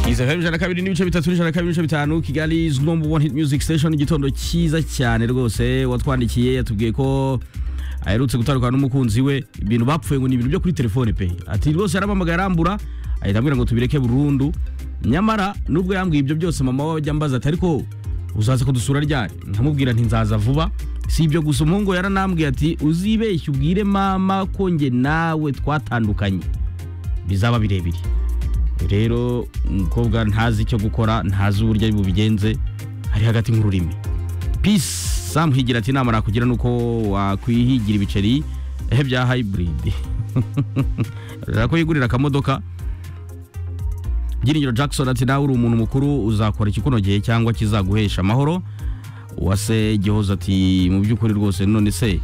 izahera ijana kabiri n'ibice bitatu n'ijana kabiri n'ibice bitanu kigali is number one hit music station igitondo cyiza cyane rwose watwandikiye yatubwiye ko aherutse gutandukana n'umukunzi we ibintu bapfuye ngo ni ibintu byo kuri telefone pe ati rwose yaramamagaye arambura ahita ambwira ngo tubireke burundu nyamara nubwo yambwiye ibyo byose mama we ajya mbaza ati ariko uzaza kudusura ryari nkamubwira nti nzaza vuba si ibyo gusa umuhungu yaranambwiye ati uzibeshye ubwire mama ko njye nawe twatandukanye bizaba birebire rero umukobwa ntazi icyo gukora ntazi uburyo ari bubigenze hari hagati nk'ururimi peace samuhigira ati inama nakugira nuko wakwihigira ibiceri ehe bya hybrid ko yigurira akamodoka byiringiro jackson ati nawe uri umuntu mukuru uzakora ikikunogeye cyangwa kizaguhesha amahoro uwase gihoza ati mu by'ukuri rwose none se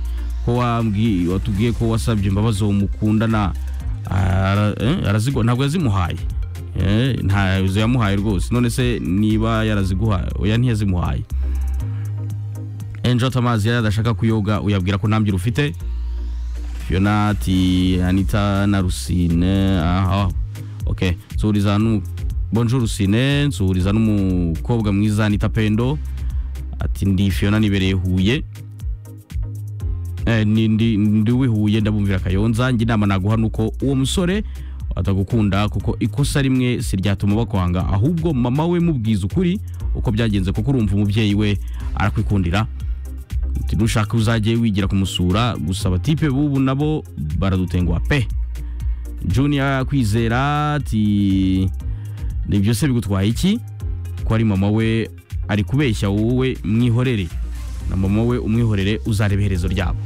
ko wambwi- watubwiye ko wasabye imbabazi uwo mukundana ara- eh, arazigwa ntabwo yazimuhaye Eh, ntazo yamuhaye rwose none se niba yaraziguhaye oya ntiyazimuhaye enjota amazi yari adashaka kuyoga uyabwira ko ntambyira ufite fiona ati anita na rusine aha ok nsuhuriza n'umu bonjo rusine nsuhuriza n'umukobwa mwiza anita pendo ati ndi fiona nibereye huye Eh, ni- ndi ndi wihuye ndabumvira kayonza njye inama naguha nuko uwo musore atagukunda kuko ikosa rimwe si ryatuma bakwanga ahubwo mama we mubwiza ukuri uko byagenze kuko urumva umubyeyi we arakwikundira Ati, nushaka uzajye wigira kumusura gusa abatipe bubu nabo baradutenguha pe junior kwizera ati ni byose bigutwaye iki ko ari mama we ari kubeshya wowe mwihorere na mama we umwihorere uzareba iherezo ryabo